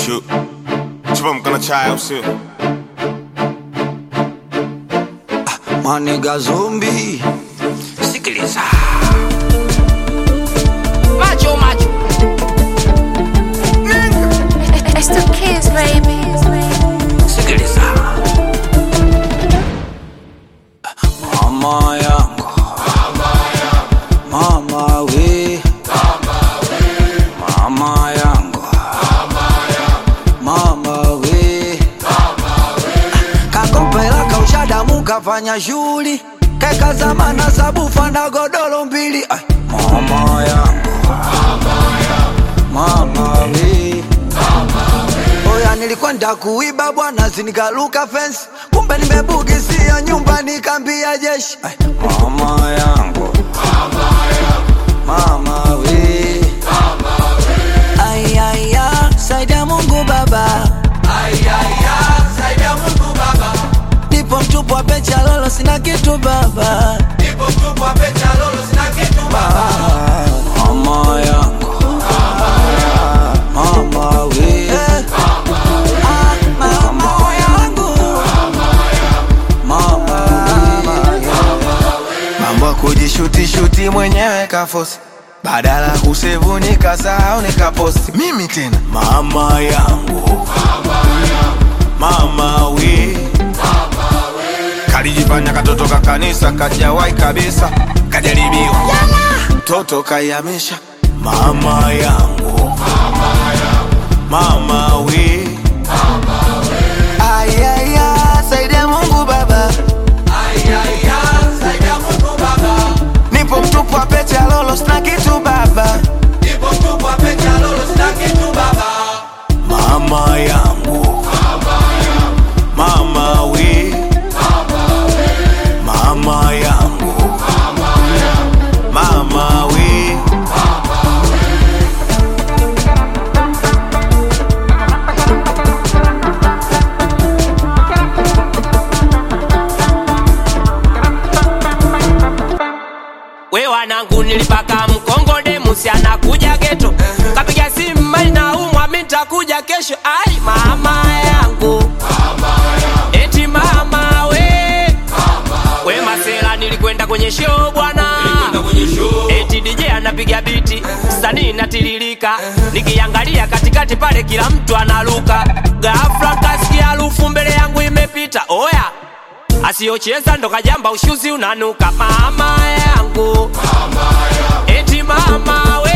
Chu. Chupa mkono chai au sio? Maniga zombi, sikiliza Macho macho. It's the kids, baby. sikiliza, mama yangu, mama we, mama yangu, mama we, kakopela kaushadamu kafanya shughuli keka zamana sabufa na godoro mbili Ai, mama yangu, mama we Oya, nilikwenda kuiba bwana, sinikaluka fence, kumbe nimebugisia nyumba, nikambia jeshi. Ai, mama yangu, mama we, ayaya, saidia Mungu Baba, ayaya, saidia Mungu Baba, nipo mtupu wa pecha lolo, sina kitu baba, nipo mtupu wa pecha lolo, sina kitu baba, mama yangu, mama we, Ah, mama yangu, mama mambo ya kujishutishuti mwenyewe kafosi badala ya kusevu nikasahau nikaposti mimi tena Mama yangu. Mama we. Kalijifanya katoto ka kanisa kajawai kabisa. Kajaribiwa. mtoto kaiamisha Mama yangu. Mama we. ayaya saidia mungu baba nipo mtupu wa pete ya lolo sina kitu baba Mama yangu. Mama we. Mama yangu. Mama we. We wanangu nilipaka mkongode musi anakuja geto kapiga simu mali na umwa mi nitakuja kesho ai mama yangu eti mama we we masela nilikwenda kwenye show bwana eti DJ anapiga biti sanii natiririka nikiangalia katikati pale kila mtu analuka ghafla kasikia harufu mbele yangu imepita oya asiyocheza ndo kajamba ushuzi unanuka mama yangu eti mama we